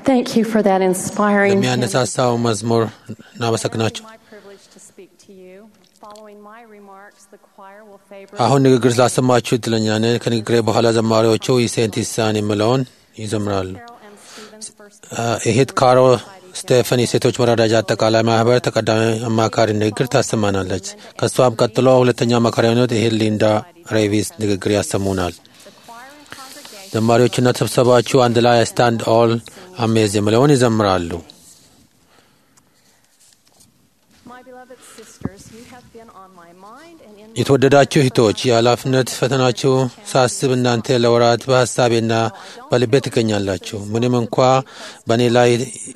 Thank you for that inspiring hymn. ለሚያነሳሳው መዝሙር እናመሰግናቸው። My privilege to speak to you. Following my remarks, the choir will favor አሁን ንግግር ስላሰማችሁ እድለኛ ነን። ከንግግሬ በኋላ ዘማሪዎቹ ኢሴንት ይሳን የሚለውን ይዘምራሉ። Carol M. Stevens first እህት ካሮ ስቴፈን የሴቶች መረዳጃ አጠቃላይ ማህበር ተቀዳሚ አማካሪ ንግግር ታሰማናለች። ከእሷም ቀጥሎ ሁለተኛ አማካሪ የሆኑት እህት ሊንዳ ሬቪስ ንግግር ያሰሙናል። the choir and congregation ዘማሪዎችና ተሰብሰባችሁ አንድ ላይ ስታንድ ኦል አሜዝ የሚለውን ይዘምራሉ። My beloved sisters, you have been on my mind and in my የተወደዳችሁ እህቶች የኃላፊነት ፈተናችሁ ሳስብ እናንተ ለወራት በሀሳቤና በልቤ ትገኛላችሁ። ምንም እንኳ በእኔ ላይ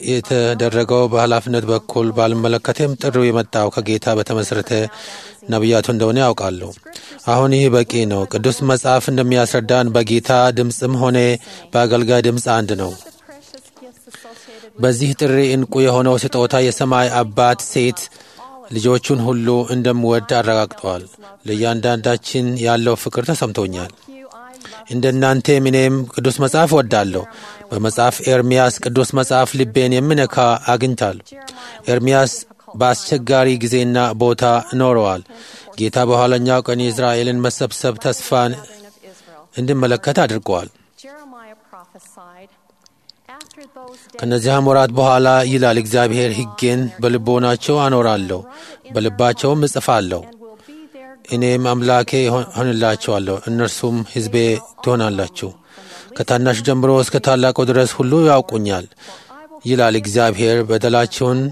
የተደረገው በኃላፊነት በኩል ባልመለከትም ጥሪው የመጣው ከጌታ በተመሰረተ ነቢያቱ እንደሆነ ያውቃለሁ። አሁን ይህ በቂ ነው። ቅዱስ መጽሐፍ እንደሚያስረዳን በጌታ ድምፅም ሆነ በአገልጋይ ድምፅ አንድ ነው። the precious gifts associated በዚህ ጥሪ እንቁ የሆነው ስጦታ የሰማይ አባት ሴት ልጆቹን ሁሉ እንደምወድ አረጋግጠዋል። ለእያንዳንዳችን ያለው ፍቅር ተሰምቶኛል። with you. I love እንደ እናንተም እኔም ቅዱስ መጽሐፍ እወዳለሁ። በመጽሐፍ ኤርምያስ ቅዱስ መጽሐፍ ልቤን የሚነካ አግኝታለሁ። ኤርምያስ በአስቸጋሪ ጊዜና ቦታ ኖረዋል። ጌታ በኋለኛው ቀን የእስራኤልን መሰብሰብ ተስፋን gathering of Israel. እንድመለከት አድርገዋል። Jeremiah prophesied, after those days ከነዚያም ወራት በኋላ ይላል እግዚአብሔር፣ ሕጌን በልቦናቸው አኖራለሁ፣ በልባቸውም እጽፋለሁ። and will be their እኔም አምላኬ ሆንላቸዋለሁ፣ እነርሱም ሕዝቤ ትሆናላችሁ። ከታናሽ ጀምሮ እስከ ታላቁ ድረስ ሁሉ ያውቁኛል ይላል እግዚአብሔር። በደላቸውን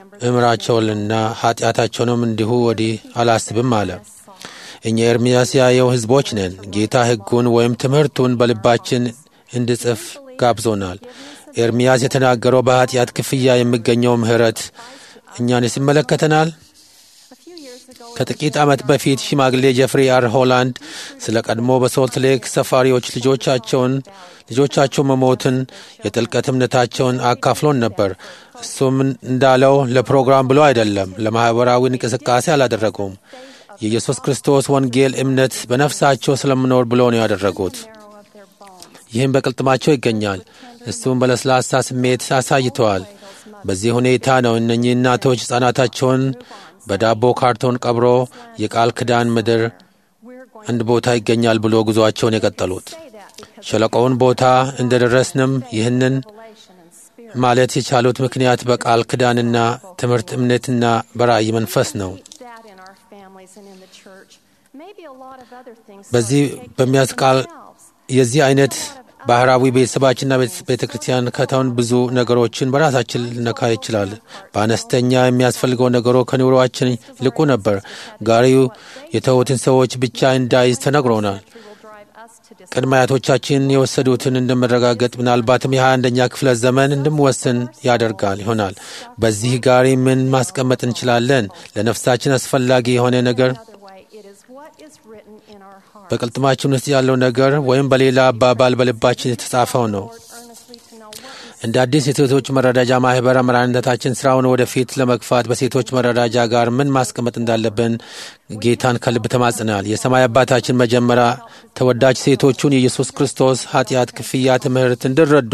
እምራቸውንና ኃጢአታቸውንም እንዲሁ ወዲህ አላስብም አለ። እኛ ኤርምያስ ያየው ሕዝቦች ነን። ጌታ ሕጉን ወይም ትምህርቱን በልባችን እንድጽፍ ጋብዞናል። ኤርምያስ የተናገረው በኃጢአት ክፍያ የሚገኘው ምሕረት እኛንስ ይመለከተናል። A few years ago, ከጥቂት ዓመት በፊት ሽማግሌ ጀፍሪ አር ሆላንድ ስለ ቀድሞ በሶልት ሌክ ሰፋሪዎች ልጆቻቸውን ልጆቻቸው መሞትን የጥልቀት እምነታቸውን አካፍሎን ነበር። እሱም እንዳለው ለፕሮግራም ብሎ አይደለም፣ ለማኅበራዊ እንቅስቃሴ አላደረጉም። የኢየሱስ ክርስቶስ ወንጌል እምነት በነፍሳቸው ስለምኖር ብሎ ነው ያደረጉት። marrow of their bones. ይህም በቅልጥማቸው ይገኛል። እሱም በለስላሳ ስሜት አሳይተዋል። በዚህ ሁኔታ ነው እነኚህ እናቶች ሕፃናታቸውን በዳቦ ካርቶን ቀብሮ የቃል ኪዳን ምድር We're going አንድ ቦታ ይገኛል ብሎ ጉዞአቸውን የቀጠሉት። to say that because ሸለቆውን ቦታ እንደደረስንም ይህንን revelation and spirit ማለት የቻሉት ምክንያት በቃል ኪዳንና ትምህርት እምነትና በራእይ መንፈስ ነው። teach that in our families and in the church. Maybe a lot of other things በዚህ start to take በሚያስቃል themselves. የዚህ አይነት ባህራዊ ቤተሰባችንና ቤተ ክርስቲያን ከተውን ብዙ ነገሮችን በራሳችን ልነካ ይችላል። በአነስተኛ የሚያስፈልገው ነገሮ ከኑሮአችን ይልቁ ነበር። ጋሪው የተዉትን ሰዎች ብቻ እንዳይዝ ተነግሮናል። It will drive us to dis- ቅድመ አያቶቻችን የወሰዱትን እንደመረጋገጥ ምናልባትም የሀያ አንደኛ ክፍለ ዘመን እንድንወስን ያደርጋል ይሆናል። በዚህ ጋሪ ምን ማስቀመጥ እንችላለን? ለነፍሳችን አስፈላጊ የሆነ ነገር Another way, it is what is written in our hearts. በቅልጥማችን ውስጥ ያለው ነገር ወይም በሌላ አባባል በልባችን የተጻፈው ነው። Lord, earnestly to know what is እንደ አዲስ የሴቶች መረዳጃ ማህበር አመራርነታችን ስራውን ወደፊት ለመግፋት በሴቶች መረዳጃ ጋር ምን ማስቀመጥ እንዳለብን ጌታን ከልብ ተማጽናል። የሰማይ አባታችን መጀመሪያ ተወዳጅ ሴቶቹን የኢየሱስ ክርስቶስ ኃጢአት ክፍያ ትምህርት እንዲረዱ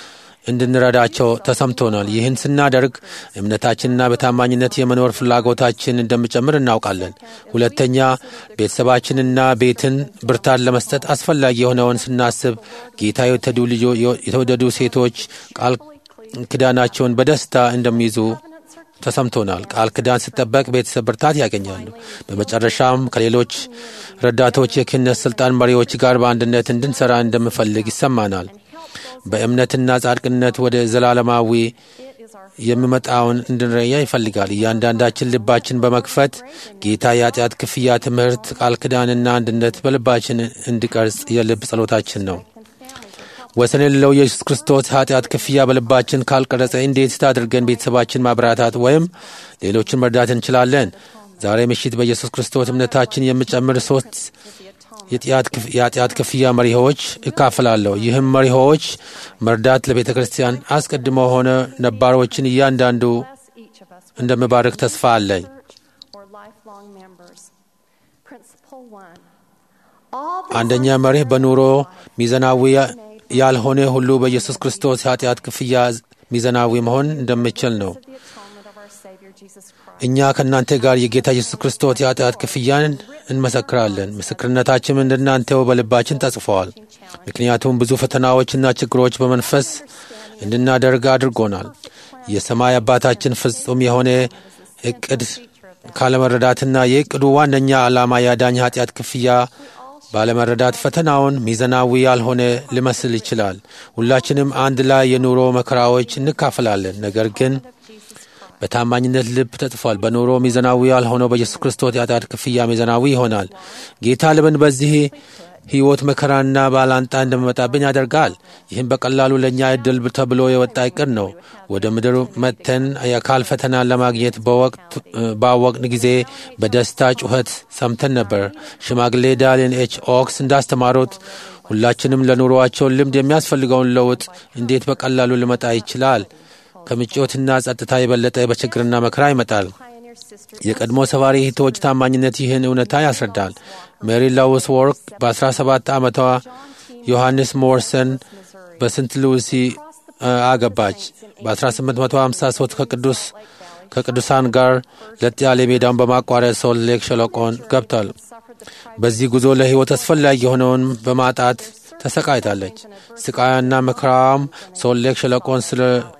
እንድንረዳቸው ተሰምቶናል። ይህን ስናደርግ እምነታችንና በታማኝነት የመኖር ፍላጎታችን እንደሚጨምር እናውቃለን። ሁለተኛ ቤተሰባችንና ቤትን ብርታት ለመስጠት አስፈላጊ የሆነውን ስናስብ ጌታ የተወደዱ ልጆ- የተወደዱ ሴቶች ቃል ኪዳናቸውን በደስታ እንደሚይዙ ተሰምቶናል። ቃል ኪዳን ሲጠበቅ ቤተሰብ ብርታት ያገኛሉ። በመጨረሻም ከሌሎች ረዳቶች የክህነት ስልጣን መሪዎች ጋር በአንድነት እንድንሰራ እንደምፈልግ ይሰማናል። በእምነትና ጻድቅነት ወደ ዘላለማዊ it is our የሚመጣውን እንድንረያ ይፈልጋል። እያንዳንዳችን ልባችን በመክፈት ጌታ የኃጢአት ክፍያ ትምህርት፣ ቃል ኪዳንና አንድነት በልባችን እንዲቀርጽ የልብ ጸሎታችን ነው። ወሰን የሌለው ኢየሱስ ክርስቶስ ኃጢአት ክፍያ በልባችን ካልቀረጸ እንዴት አድርገን ቤተሰባችን ማብራታት ወይም ሌሎችን መርዳት እንችላለን? ዛሬ ምሽት በኢየሱስ ክርስቶስ እምነታችን የሚጨምር ሶስት የኃጢአት ክፍያ መሪዎች እካፈላለሁ። ይህም መሪዎች መርዳት ለቤተ ክርስቲያን አስቀድሞ ሆነ ነባሮችን እያንዳንዱ bless each of us with እንደምባርክ ተስፋ አለኝ። church or lifelong members. Principle one. All the አንደኛ መርህ በኑሮ ሚዛናዊ ያልሆነ ሁሉ በኢየሱስ ክርስቶስ የኃጢአት ክፍያ ሚዛናዊ መሆን እንደምችል ነው። of the atonement of our Savior Jesus Christ. እኛ ከእናንተ ጋር የጌታ ኢየሱስ ክርስቶስ የኃጢአት ክፍያን እንመሰክራለን። ምስክርነታችን እንደናንተው በልባችን ተጽፈዋል። ምክንያቱም ብዙ ፈተናዎችና ችግሮች በመንፈስ እንድናደርግ አድርጎናል። የሰማይ አባታችን ፍጹም የሆነ እቅድ ካለመረዳትና የእቅዱ ዋነኛ ዓላማ ያዳኝ ኃጢአት ክፍያ ባለመረዳት ፈተናውን ሚዛናዊ ያልሆነ ሊመስል ይችላል። ሁላችንም አንድ ላይ የኑሮ መከራዎች እንካፈላለን። ነገር ግን በታማኝነት ልብ ተጽፏል። በኑሮ ሚዛናዊ ያልሆነው በኢየሱስ ክርስቶስ የኃጢአት ክፍያ ሚዛናዊ ይሆናል። ጌታ ለምን በዚህ ሕይወት መከራና ባላንጣ እንደሚመጣብን ያደርጋል። ይህም በቀላሉ ለእኛ እድል ተብሎ የወጣ እቅድ ነው። ወደ ምድር መጥተን የአካል ፈተናን ለማግኘት ባወቅን ጊዜ በደስታ ጩኸት ሰምተን ነበር። ሽማግሌ ዳሊን ኤች ኦክስ እንዳስተማሩት ሁላችንም ለኑሮአቸው ልምድ የሚያስፈልገውን ለውጥ እንዴት በቀላሉ ሊመጣ ይችላል? ከምቾትና ጸጥታ የበለጠ በችግርና መከራ ይመጣል። Pioneer sister የቀድሞ ሰባሪ እህቶች ታማኝነት ይህን እውነታ ያስረዳል። ሜሪ ላውስ ወርክ በ17 ዓመቷ ዮሐንስ ሞርሰን በስንት ሉሲ አገባች። በ1853 ከቅዱስ ከቅዱሳን ጋር ለጥ ያለ ሜዳውን በማቋረጥ ሶልት ሌክ ሸለቆን ገብቷል። suffered the price በዚህ ጉዞ ለሕይወት አስፈላጊ የሆነውን በማጣት ተሰቃይታለች። ስቃያና መከራዋም ሶልት ሌክ ሸለቆን ስለ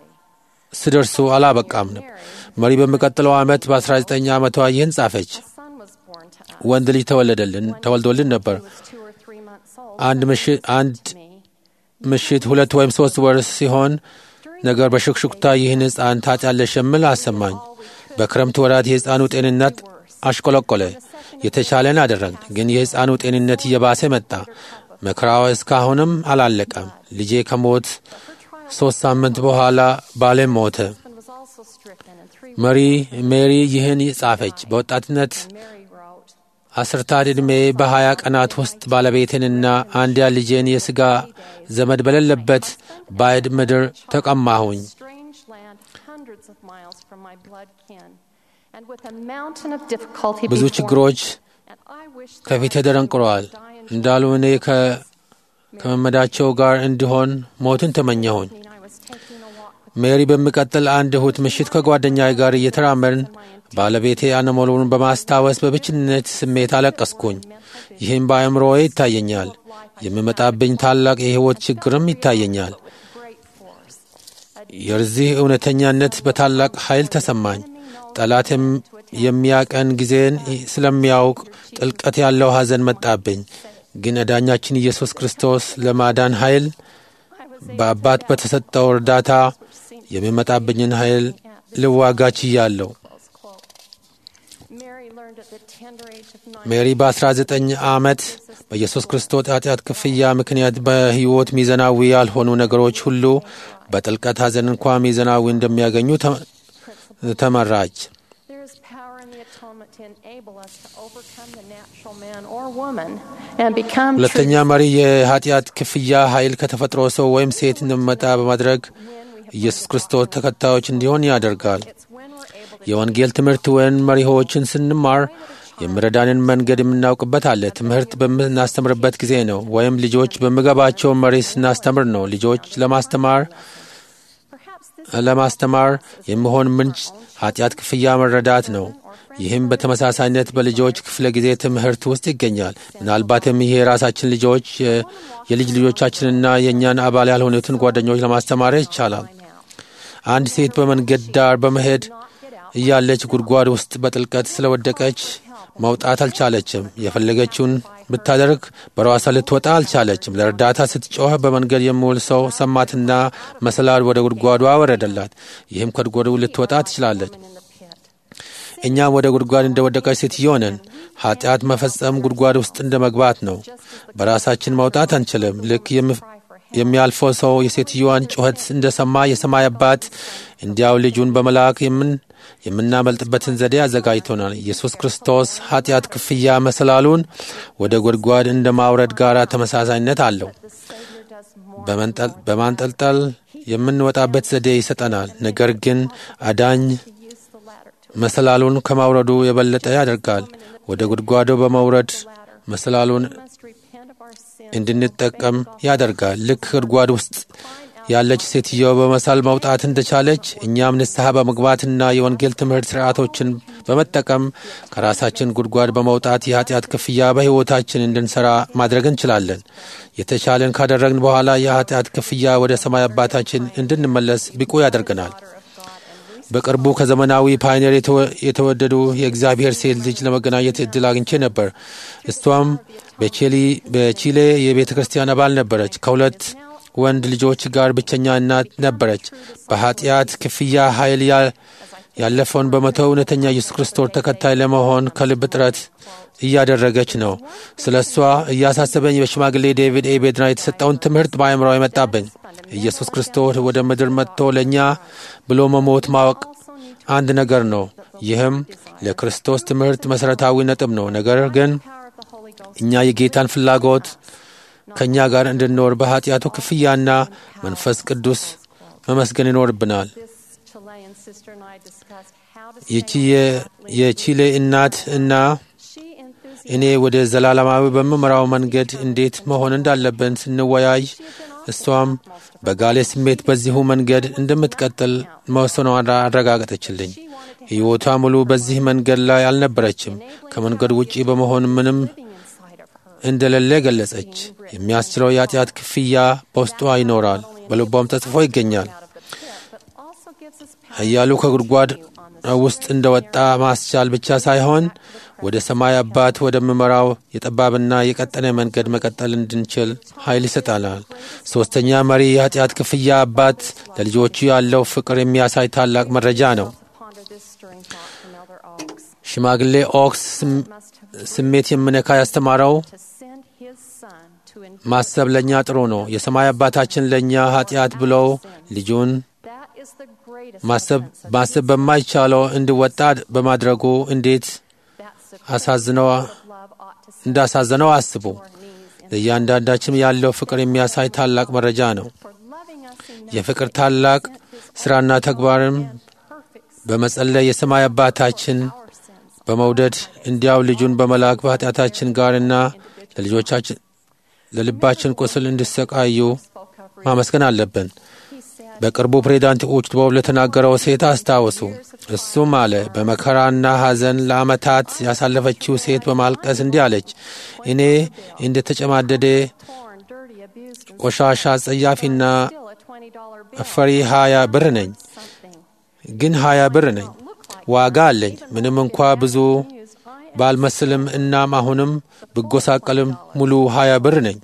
ስደርሱ አላበቃም። መሪ በሚቀጥለው ዓመት በ19 ዓመቷ ይህን ጻፈች። a son was born to us. ወንድ ልጅ ተወለደልን ተወልዶልን ነበር። He was two or three months old. አንድ ምሽት አንድ Me. ምሽት ሁለት ወይም ሶስት ወር ሲሆን ነገር በሹክሹክታ ይህን ሕፃን ታጫለሽ የሚል አሰማኝ። በክረምት ወራት የሕፃኑ ጤንነት አሽቆለቆለ። የተቻለን አደረግን፣ ግን የሕፃኑ ጤንነት እየባሰ መጣ። መከራው እስካሁንም አላለቀም። ልጄ ከሞት ሦስት ሳምንት በኋላ ባሌም ሞተ። husband was also stricken and three መሪ ሜሪ ይህን ጻፈች። በወጣትነት Mary wrote, አስርታት ዕድሜ በሀያ ቀናት ውስጥ ባለቤቴንና አንድያ ልጄን የሥጋ ዘመድ በሌለበት ባዕድ ምድር ተቀማሁኝ። strange land hundreds of miles from my blood kin and with a mountain of difficulty ብዙ before ችግሮች me. And I wish that ከፊቴ my son ተደንቅረዋል። would die in እንዳሉ እኔ ከ- ከመመዳቸው ጋር እንዲሆን ሞትን ተመኘሁኝ። children. I was taking a walk with ሜሪ በሚቀጥል አንድ እሁድ ምሽት ከጓደኛዬ ጋር እየተራመድን ባለቤቴ አለመኖሩን በማስታወስ በብቸኝነት ስሜት አለቀስኩኝ። ይህም በአእምሮዬ ይታየኛል። የሚመጣብኝ ታላቅ የሕይወት ችግርም ይታየኛል። great force. የዚህ እውነተኛነት በታላቅ ኃይል ተሰማኝ። ጠላት የም- የሚያቀን ጊዜን ስለሚያውቅ ጥልቀት ያለው ሐዘን መጣብኝ። ግን አዳኛችን ኢየሱስ ክርስቶስ ለማዳን ኃይል በአባት በተሰጠው እርዳታ የሚመጣብኝን ኃይል ልዋጋ ችያለሁ። Close quote. Mary learned at the tender age of nine ሜሪ በ19 ዓመት በኢየሱስ ክርስቶስ ኃጢአት ክፍያ ምክንያት በሕይወት ሚዛናዊ ያልሆኑ ነገሮች ሁሉ በጥልቀት ሐዘን እንኳ ሚዛናዊ እንደሚያገኙ ተ- ተመራች። There is power in the atonement to enable us to overcome the natural man or woman and become ሁለተኛ true መሪ የኃጢአት ክፍያ ኃይል ከተፈጥሮ ሰው ወይም ሴት እንደሚመጣ በማድረግ ኢየሱስ ክርስቶስ ተከታዮች እንዲሆን ያደርጋል። It's when we're able to የወንጌል ትምህርት ወይም መሪሆችን ስንማር የሚረዳንን መንገድ የምናውቅበት አለ። ትምህርት በምናስተምርበት ጊዜ ነው፣ ወይም ልጆች በምገባቸው መሪ ስናስተምር ነው። ልጆች ለማስተማር perhaps this ለማስተማር የሚሆን ምንጭ ኃጢአት ክፍያ መረዳት ነው። ይህም በተመሳሳይነት በልጆች ክፍለ ጊዜ ትምህርት ውስጥ ይገኛል። ምናልባትም ይሄ የራሳችን ልጆች የ- የልጅ ልጆቻችንና የእኛን አባል ያልሆኑትን ጓደኞች ለማስተማር ይቻላል። by now. አንድ ሴት በመንገድ ዳር በመሄድ እያለች ጉድጓድ ውስጥ በጥልቀት ስለወደቀች መውጣት አልቻለችም። የፈለገችውን ብታደርግ በራሷ ልትወጣ አልቻለችም። ለእርዳታ ስትጮህ በመንገድ የሚውል ሰው ሰማትና መሰላል ወደ ጉድጓዱ አወረደላት። ይህም ከጉድጓዱ ልትወጣ ትችላለች። in the pit. እኛም ወደ ጉድጓድ እንደወደቀች ሴትዮ ነን። ኃጢአት መፈጸም ጉድጓድ ውስጥ እንደ መግባት ነው። በራሳችን መውጣት አንችልም። ልክ የም- የሚያልፈው ሰው የሴትዮዋን ጩኸት እንደሰማ የሰማይ አባት እንዲያው ልጁን በመላክ የምን የምናመልጥበትን ዘዴ አዘጋጅቶናል። ኢየሱስ ክርስቶስ ኃጢአት ክፍያ መሰላሉን ወደ ጉድጓድ እንደ ማውረድ ጋር ተመሳሳይነት አለው። The Savior does more. በመንጠል- በማንጠልጠል የምንወጣበት ዘዴ ይሰጠናል። ነገር ግን አዳኝ to use the ladder to መሰላሉን ከማውረዱ የበለጠ ያደርጋል። ወደ ጉድጓዱ በመውረድ መሰላሉን must repent of our sin እንድንጠቀም ያደርጋል። ልክ ጉድጓድ ውስጥ ያለች ሴትዮ በመሳል መውጣት እንደቻለች እኛም ንስሐ በመግባትና የወንጌል ትምህርት ስርዓቶችን በመጠቀም ከራሳችን ጉድጓድ በመውጣት የኃጢአት ክፍያ በሕይወታችን እንድንሠራ ማድረግ እንችላለን። የተቻለን ካደረግን በኋላ የኃጢአት ክፍያ ወደ ሰማይ አባታችን እንድንመለስ ብቁ ያደርገናል። በቅርቡ ከዘመናዊ ፓይነር የተወደዱ የእግዚአብሔር ሴት ልጅ ለመገናኘት እድል አግኝቼ ነበር። እሷም በቺሌ የቤተ ክርስቲያን አባል ነበረች። ከሁለት ወንድ ልጆች ጋር ብቸኛ እናት ነበረች። በኃጢአት ክፍያ ኃይል ያለፈውን በመተው እውነተኛ ኢየሱስ ክርስቶስ ተከታይ ለመሆን ከልብ ጥረት እያደረገች ነው። ስለ እሷ እያሳሰበኝ በሽማግሌ ዴቪድ ኤ ቤድና የተሰጠውን ትምህርት በአእምሮ የመጣብኝ ኢየሱስ ክርስቶስ ወደ ምድር መጥቶ ለእኛ ብሎ መሞት ማወቅ አንድ ነገር ነው። ይህም ለክርስቶስ ትምህርት መሠረታዊ ነጥብ ነው። ነገር ግን እኛ የጌታን ፍላጎት ከእኛ ጋር እንድንኖር በኃጢአቱ ክፍያና መንፈስ ቅዱስ መመስገን ይኖርብናል። ይቺ የቺሌ እናት እና እኔ ወደ ዘላለማዊ በምመራው መንገድ እንዴት መሆን እንዳለብን ስንወያይ እሷም በጋሌ ስሜት በዚሁ መንገድ እንደምትቀጥል መወሰኗን አረጋገጠችልኝ። ሕይወቷ ሙሉ በዚህ መንገድ ላይ አልነበረችም። ከመንገዱ ውጪ በመሆን ምንም እንደሌለ ገለጸች። የሚያስችለው የኃጢአት ክፍያ በውስጧ ይኖራል፣ በልቧም ተጽፎ ይገኛል። ኃያሉ ከጉድጓድ ውስጥ እንደወጣ ማስቻል ብቻ ሳይሆን ወደ ሰማይ አባት ወደምመራው የጠባብና የቀጠነ መንገድ መቀጠል እንድንችል ኃይል ይሰጣናል። ሦስተኛ መሪ የኃጢአት ክፍያ አባት ለልጆቹ ያለው ፍቅር የሚያሳይ ታላቅ መረጃ ነው። ሽማግሌ ኦክስ ስሜት የምነካ ያስተማረው ማሰብ ለእኛ ጥሩ ነው። የሰማይ አባታችን ለእኛ ኃጢአት ብለው ልጁን ማሰብ በማይቻለው እንዲወጣ በማድረጉ እንዴት እንዳሳዘነው አስቡ። ለእያንዳንዳችን ያለው ፍቅር የሚያሳይ ታላቅ መረጃ ነው። የፍቅር ታላቅ ሥራና ተግባርም በመጸለይ የሰማይ አባታችን በመውደድ እንዲያው ልጁን በመላክ በኃጢአታችን ጋርና ለልጆቻችን ለልባችን ቁስል እንዲሰቃዩ ማመስገን አለብን። በቅርቡ ፕሬዚዳንት ኡችቦብ ለተናገረው ሴት አስታወሱ። እሱም አለ በመከራና ሐዘን ለዓመታት ያሳለፈችው ሴት በማልቀስ እንዲህ አለች፣ እኔ እንደ ተጨማደደ ቆሻሻ ጸያፊና አፈሪ ሀያ ብር ነኝ፣ ግን ሀያ ብር ነኝ፣ ዋጋ አለኝ። ምንም እንኳ ብዙ ባልመስልም እናም አሁንም ብጎሳቀልም ሙሉ ሀያ ብር ነኝ።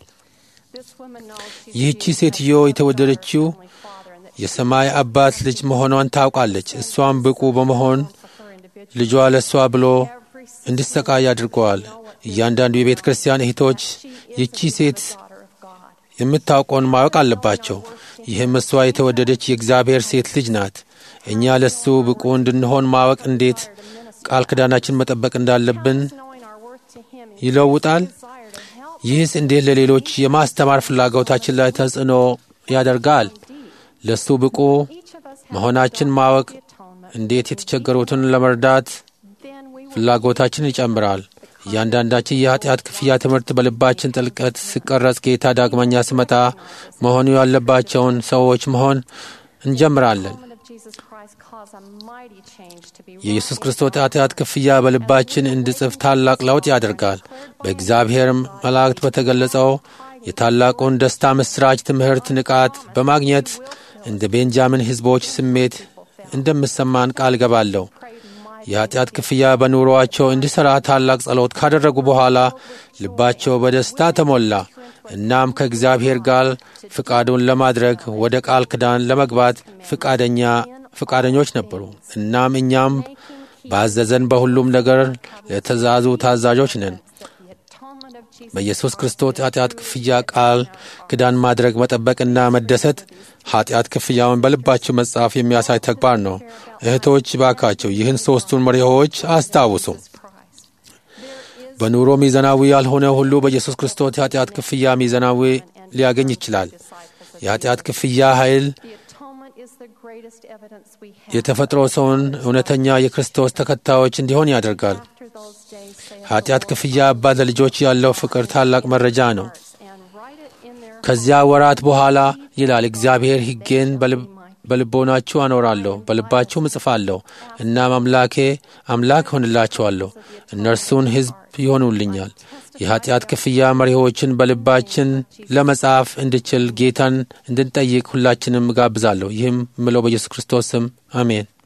ይህቺ ሴትዮ የተወደደችው የሰማይ አባት ልጅ መሆኗን ታውቃለች። እሷም ብቁ በመሆን ልጇ ለእሷ ብሎ እንዲሰቃይ አድርገዋል። እያንዳንዱ የቤተ ክርስቲያን እህቶች ይቺ ሴት የምታውቀውን ማወቅ አለባቸው። ይህም እሷ የተወደደች የእግዚአብሔር ሴት ልጅ ናት። እኛ ለሱ ብቁ እንድንሆን ማወቅ እንዴት ቃል ኪዳናችን መጠበቅ እንዳለብን ይለውጣል። ይህስ እንዴት ለሌሎች የማስተማር ፍላጎታችን ላይ ተጽዕኖ ያደርጋል? ለሱ ብቁ መሆናችን ማወቅ እንዴት የተቸገሩትን ለመርዳት ፍላጎታችን ይጨምራል። እያንዳንዳችን የኃጢአት ክፍያ ትምህርት በልባችን ጥልቀት ሲቀረጽ ጌታ ዳግመኛ ሲመጣ መሆኑ ያለባቸውን ሰዎች መሆን እንጀምራለን። የኢየሱስ ክርስቶስ ኃጢአት ክፍያ በልባችን እንዲጽፍ ታላቅ ለውጥ ያደርጋል። በእግዚአብሔር መላእክት በተገለጸው የታላቁን ደስታ ምስራች ትምህርት ንቃት በማግኘት እንደ ቤንጃሚን ሕዝቦች ስሜት እንደምሰማን ቃል ገባለሁ። የኃጢአት ክፍያ በኑሮአቸው እንዲሠራ ታላቅ ጸሎት ካደረጉ በኋላ ልባቸው በደስታ ተሞላ። እናም ከእግዚአብሔር ጋር ፍቃዱን ለማድረግ ወደ ቃል ኪዳን ለመግባት ፍቃደኛ ፍቃደኞች ነበሩ። እናም እኛም ባዘዘን በሁሉም ነገር ለትእዛዙ ታዛዦች ነን። በኢየሱስ ክርስቶስ ኃጢአት ክፍያ ቃል ኪዳን ማድረግ መጠበቅና መደሰት ኃጢአት ክፍያውን በልባቸው መጻፍ የሚያሳይ ተግባር ነው። እህቶች ባካቸው ይህን ሦስቱን መሪዎች አስታውሱ። በኑሮ ሚዛናዊ ያልሆነ ሁሉ በኢየሱስ ክርስቶስ የኃጢአት ክፍያ ሚዛናዊ ሊያገኝ ይችላል። የኃጢአት ክፍያ ኃይል የተፈጥሮ ሰውን እውነተኛ የክርስቶስ ተከታዮች እንዲሆን ያደርጋል። ኃጢአት ክፍያ አባት ለልጆች ያለው ፍቅር ታላቅ መረጃ ነው። ከዚያ ወራት በኋላ ይላል እግዚአብሔር ሕጌን በልቦናችሁ አኖራለሁ፣ በልባችሁም እጽፋለሁ። እናም አምላኬ አምላክ ሆንላቸዋለሁ፣ እነርሱን ሕዝብ ይሆኑልኛል። የኀጢአት ክፍያ መሪዎችን በልባችን ለመጻፍ እንድችል ጌታን እንድንጠይቅ ሁላችንም እጋብዛለሁ። ይህም ምለው በኢየሱስ ክርስቶስ ስም አሜን።